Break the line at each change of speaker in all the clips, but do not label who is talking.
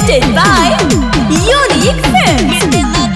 presented by Unique Films.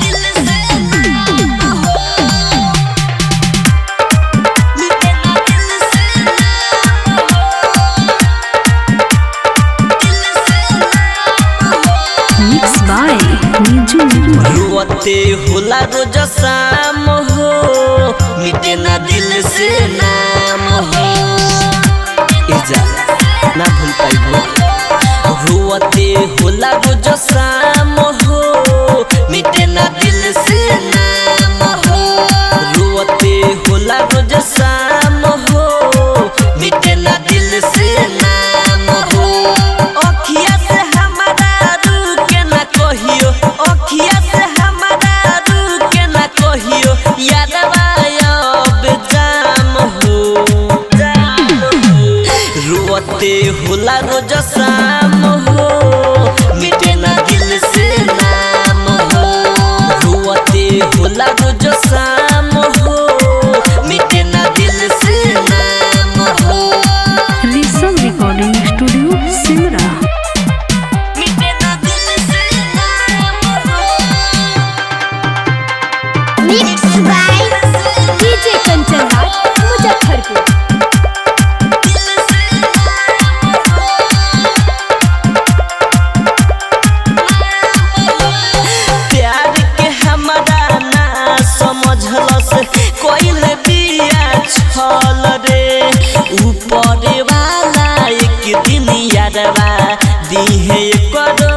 Mixed by Niju Nirmal.
रुअते होला रोज शाम हो मिटे ना दिल से नाम हो ए जा ना भूल पाइबो रुअते होला रोज शाम हो मिटे ना दिल से नाम हो रुअते होला रोज शाम हो मिटे ना दिल से नाम हो अखिया से हमारा रुके ना कहियो अखिया से हमारा रुके ना कहियो यादवा अब जाम हो जाम हो रुअते होला रोज शाम हो मिटे ना दिल से नाम हो रुअते होला रोज शाम हो मिटे ना दिल से नाम हो
Risam Recording Studio, Simra.
मिटे ना दिल से नाम हो
Mixed by DJ Kanchan Raj, Muzaffarpur.
प्यार के हमारा ना समझलस कोइल बिया छल रे ऊपर वाला एक दिन यादवा दिहे कर